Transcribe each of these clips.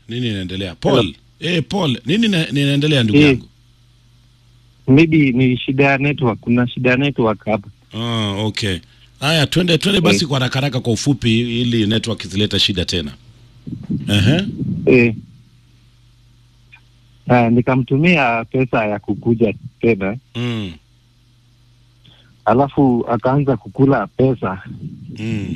nini inaendelea paul eh paul nini ina- inaendelea ndugu Eh. yangu maybe ni shida ya network kuna shida ya network hapa ah, okay haya twende twende basi kwa haraka haraka kwa ufupi ili network zileta shida tena Ehe. eh. Uh, nikamtumia pesa ya kukuja tena mm. alafu akaanza kukula pesa Mm.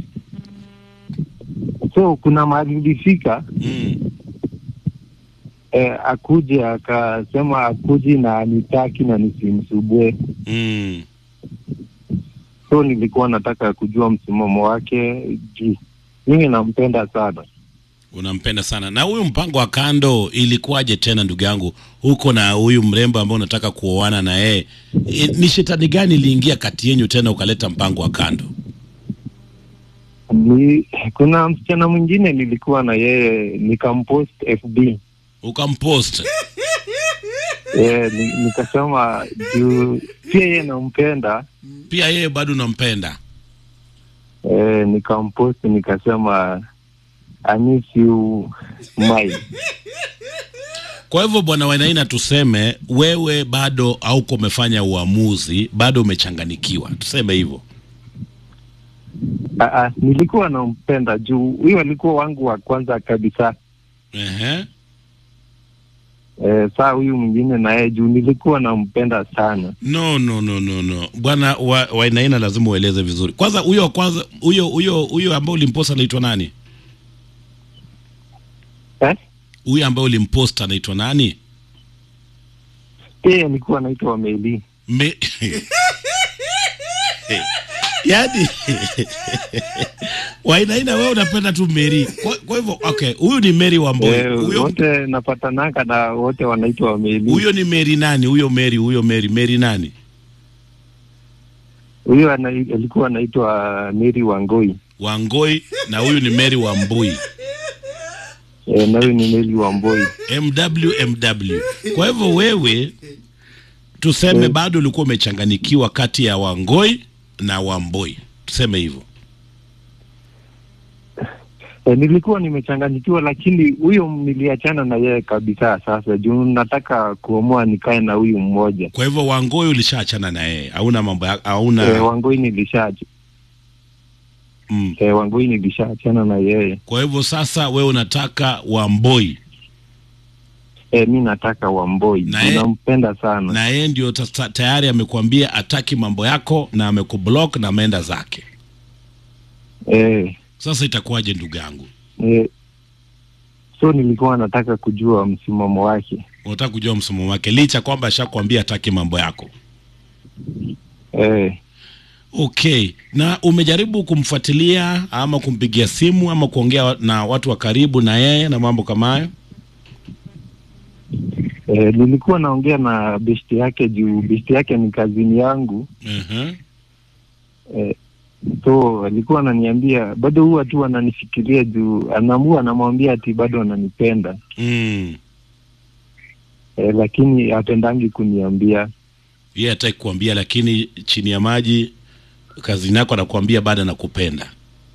so kuna mahali ilifika Mm. eh, akuje akasema akuji na anitaki na nisimsubue Mm. so nilikuwa nataka kujua msimamo wake juu mimi nampenda sana unampenda sana na huyu mpango wa kando ilikuwaje tena ndugu yangu huko na huyu mrembo ambao unataka kuoana na yeye E, ni shetani gani iliingia kati yenyu tena ukaleta mpango wa kando ni kuna msichana mwingine nilikuwa na yeye nikampost fb ukampost eh, ni, nikasema juu pia yeye nampenda pia yeye bado unampenda eh, nikampost nikasema I miss you my kwa hivyo bwana wainaina tuseme wewe bado hauko umefanya uamuzi bado umechanganikiwa tuseme hivyo Ah, ah, nilikuwa nampenda juu huyo alikuwa wangu wa kwanza kabisa Ehe. eh, saa huyu mwingine naye juu nilikuwa nampenda sana no no no no no bwana wa, wainaina lazima ueleze vizuri kwanza huyo wa kwanza huyo huyo huyo ambao ulimposta anaitwa nani eh? huyo ambaye ulimposta anaitwa nani yeye alikuwa anaitwa Meli Me... yaani wainaina wewe unapenda tu meri kwa, kwa hivyo okay huyu ni meri wa Mboi eh, huyo wote napatanaka na wote wanaitwa Meli huyo ni meri nani huyo meri huyo meri meri nani huyo ana- alikuwa anaitwa Meri Wangoi wangoi na huyu ni meri wa mbui eh, na huyu ni Meli Wamboi mw mw kwa hivyo wewe tuseme Mm. bado ulikuwa umechanganikiwa kati ya wangoi na wamboi tuseme hivyo eh, nilikuwa nimechanganyikiwa lakini huyo niliachana na yeye kabisa sasa juu nataka kuamua nikae na huyu mmoja kwa hivyo wangoi ulishaachana na yeye hauna mambo ya- hauna eh, Wangoi nilisha mm. eh, Wangoi nilishaachana na yeye kwa hivyo sasa wewe unataka wamboi eh, mi nataka Wamboi Na ye- nampenda sana na yeye ndio ta- tayari amekuambia ataki mambo yako na amekublock na ameenda zake eh, sasa itakuwaje ndugu yangu eh, so nilikuwa nataka kujua msimamo wake unataka kujua msomo wake licha kwamba ashakwambia ataki mambo yako eh, okay na umejaribu kumfuatilia ama kumpigia simu ama kuongea na watu wa karibu na yeye na mambo kama hayo eh, nilikuwa naongea na besti yake juu besti yake ni kazini yangu uh-huh. eh, so alikuwa ananiambia bado huwa tu ananifikiria juu anaamua anamwambia ati bado ananipenda mm. eh, lakini hapendangi kuniambia yeye hataki kuambia lakini chini ya maji kazini yako anakuambia bado anakupenda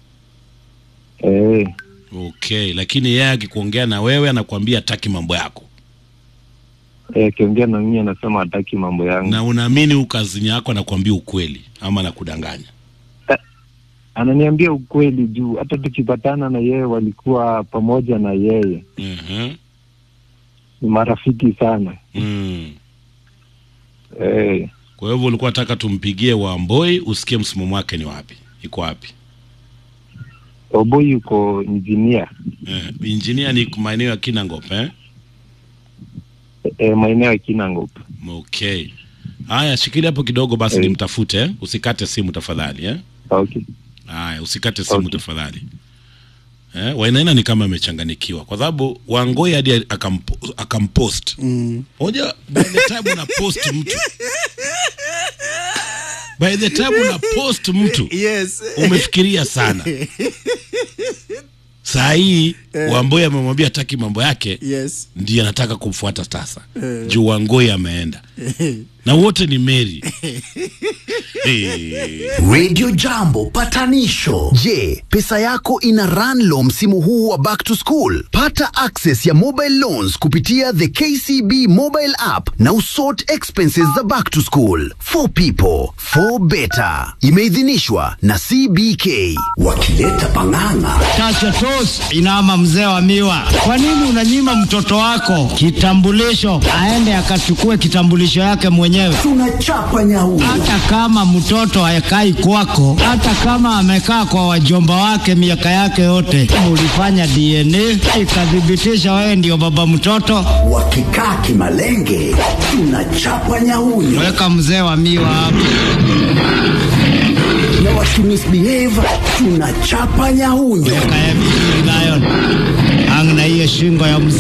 eh, okay lakini yeye akikuongea na wewe anakuambia ataki mambo yako eh, akiongea na mimi anasema hataki mambo yangu na unaamini huu kazini yako anakuambia ukweli ama anakudanganya ananiambia ukweli juu hata tukipatana na yeye walikuwa pamoja na yeye uh-huh. ni marafiki sana mm. eh, kwa hivyo ulikuwa nataka tumpigie wamboi usikie msimamo wake ni wapi iko wapi Oboi yuko injinia eh, injinia ni maeneo ya kinangop eh? eh, maeneo ya Kinangop. okay haya shikilia hapo kidogo basi Eh. nimtafute eh? usikate simu tafadhali eh? Okay. haya usikate simu Okay. tafadhali eh? wainaina ni kama amechanganikiwa kwa sababu wangoi hadi akampo, akampost Mm. moja by the time una post mtu by the time una post mtu Yes. umefikiria sana saa hii Wamboi amemwambia hataki mambo yake yes ndiye anataka kumfuata sasa Eh. juu Wangoi ameenda na wote ni Meri Eh. Radio Jambo patanisho. Je, pesa yako ina run low msimu huu wa back to school? Pata access ya mobile loans kupitia the KCB mobile app na usort expenses za back to school. For people, for better. Imeidhinishwa na CBK. Wakileta pang'ang'a. Chacha tos inama mzee wa miwa, kwa nini unanyima mtoto wako kitambulisho aende akachukue kitambulisho yake mwenyewe? Tunachapa nyau. Hata kama mtoto hayakai kwako, hata kama amekaa kwa wajomba wake miaka yake yote, ulifanya DNA ikathibitisha wewe ndio baba mtoto, Wakikaa kimalenge. Tunachapa nyauyo. weka mzee wa miwa hapo. Na wakimisbehave. Tunachapa nyauyo. Kaya vizuri Lion, ang na hiyo shingo ya mzee